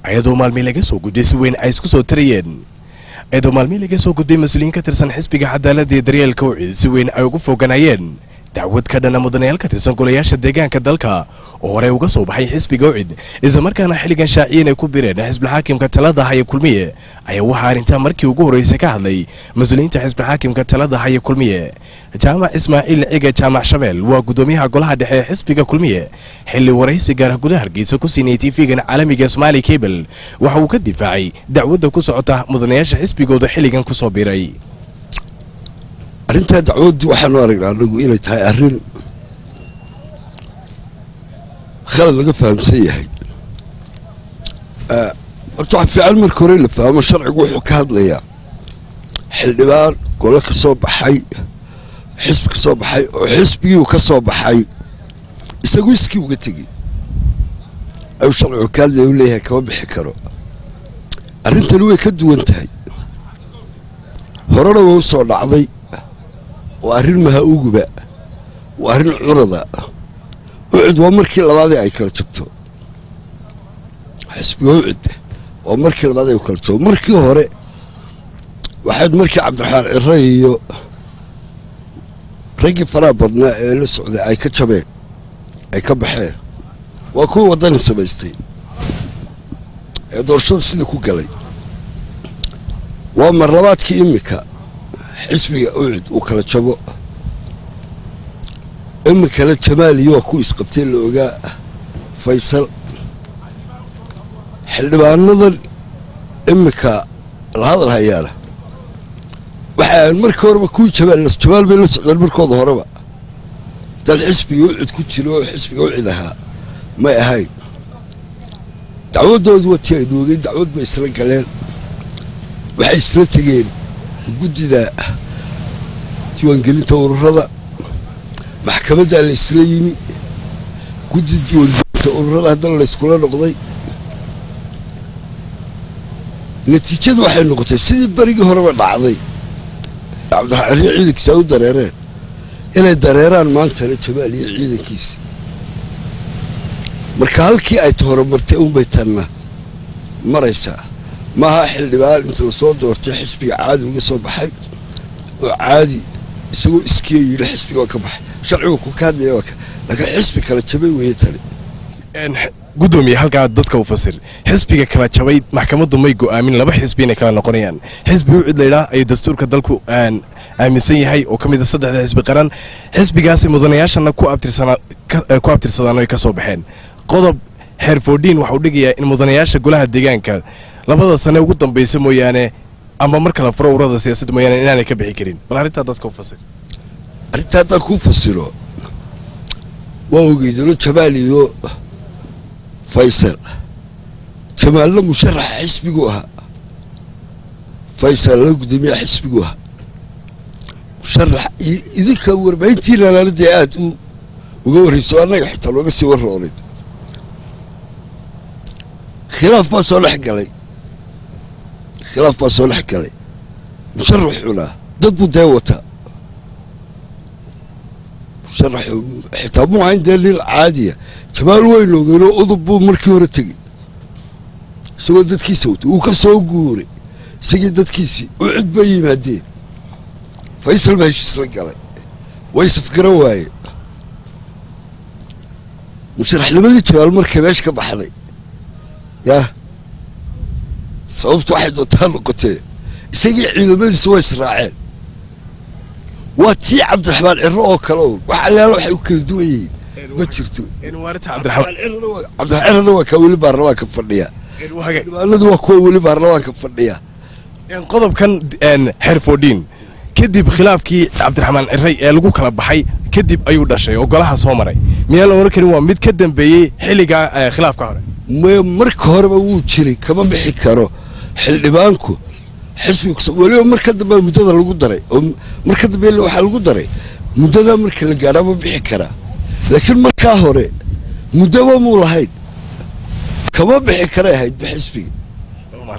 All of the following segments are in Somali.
ayadoo maalmii laga soo gudbay si weyn ay isku soo tarayeen ayadoo maalmii laga soo gudbay mas-uuliyiin ka tirsan xisbiga cadaaladda iyo daryeelka wicid si weyn ay ugu foganayeen dacwad ka dhana mudanayaal ka tirsan golayaasha deegaanka dalka oo horey uga soo baxay xisbiga wicid islamarkaana xilligan shaaciyin ay ku bireen xisbilxaakimka talada haya kulmiye ayaa waxaa arrintaa markii ugu horreysay ka hadlay mas-uuliyiinta xisbilxaakimka talada haya kulmiye jaamac ismaaciil ciga jaamac shabeel waa gudoomiyaha golaha dhexe ee xisbiga kulmiye xilli waraysi gaara gudaha hargeysa ku siinayay tv-gan caalamiga somaali cable waxa uu ka difaacay dacwadda ku socota mudanayaasha xisbigooda xilligan ku soo biray arrintaa dacwaddu waxaanu aragnaa anagu inay tahay arrin khalad laga fahamsan yahay horta waxa fiican marka hore la fahmo sharcigu wuxuu ka hadlayaa xildhibaan golo ka soo baxay xisbi ka soo baxay oo xisbigiiu ka soo baxay isagu iskii uga tegey ayuu sharcigu ka hadlaya u leeyahay kama bixi karo arrintani way ka duwan tahay horena way u soo dhacday waa arrin maha-uguba waa arrin curada ucid waa markii labaadee ay kala jabto xisbiga ucid waa markii labaad ay kala jabto markii hore waxayd markii cabdiraxmaan cire iyo raggii faraha badnaa ee la socday ay ka jabeen ay ka baxeen waa kuwii waddani samaystay ee doorashada sidii ku galay waa marlabaadkii imika xisbiga ucid uu kala jabo iminkale jamaaliyo waa ku isqabtee la ogaa faysal xildhibaanadan iminka la hadal hayaana waxaa markii horeba kuwii jamaal jamaal bay la socdeen markooda horeba dad xisbiga ucid ku jiro oo xisbiga ucid ahaa may ahayn dacwadoodu waa tii ay noogeen dacwad bay isla galeen waxay isla tegeen guddida diiwaangelinta ururada maxkamaddaa la isla yimi guddida diiwaangelinta ururada haddana la yskula noqday natiijadu waxay noqotay sidii berigii horeba dhacday cabdiraxmaan riyo ciidankiisa ay u dareereen inay dareeraan maantana jamaal iyo ciidankiisi marka halkii ay ta horumartay unbay tanna maraysaa maaha xildhibaan inta lasoo doortay xisbiga caadi uga soo baxay oo caadi isagoo iskiya yidhi xisbiga waa ka baxay sharcigu ku ka hadlaya waa laakiin xisbi kala jabay weeye tani gudoomiye halkaa dadka u fasir xisbiga kala jabay maxkamaddu may go'aamin laba xisbi inay kala noqonayaan xisbi ucid laydhaa ayuu dastuurka dalku aaminsan yahay oo ka mid a saddexda xisbi qaran xisbigaasi mudanayaashana ku abtirsadaan ay ka soo baxeen qodob xeerfoodhiin waxauu dhigayaa in mudanayaasha golaha deegaanka labada sane ugu dambaysa mooyaane ama mar kala furo urada siyaasadda mooyaane inaanay ka bixi karin bal arrintaa dadka u fasir arrintaa haddaan kuu fasiro waa ogeydolo jamaal iyo faysal jamaalna musharaxa xisbigu ahaa faysal la gudoomiyaha xisbigu ahaa musharax idinka warbaahintiinana dee aada u uga warrayso annaga xitaa looga sii warroonayd khilaaf baa soo dhex galay khilaaf baa soo dhex galay musharaxuna dad buu dee wataa musharax xitaa muu ahayn dee nin caadiya jamaal weyn ogeynoo udub buu markii hore tegey isagoo dadkiisa watay wuu ka soo guuray isagii dadkiisii u cid bay yimaadeen faysal baa heshiisla galay way safgaran waayeen musharaxnimadii jamaal markay meesha ka baxday yaa sababtu waxay doontaa noqotee isagii ciidamadiisa way israaceen waa tii cabdiraxmaan ciro oo kale un wax allaala waxay u kala duwan yihiin ma jirto cabdiraxmaan cirona waa kaa weli baarlamaanka fadhiya xildhibaanadu waa kuwa weli baarlamaanka fadhiya qodobkan xeerfoodhiin kadib khilaafkii cabdiraxmaan ciray ee lagu kala baxay kadib ayuu dhashay oo golaha soo maray miyaan la ohan karin waa mid ka dambeeyey xilligaa khilaafka hore marka horeba wuu jiray kama bixi karo xildhibaanku xisbiga weliba marka dambe muddada lagu daray oo marka dambe waxaa lagu daray muddada marka la gaadhaa ma bixi karaa laakiin markaa hore muddaba muu lahayn kama bixi karay ahaydba xisbiga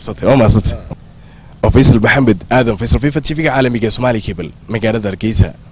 waa faysal maxamed aadan faysal fifa tv-ga caalamiga somaali cable magaalada hargeysa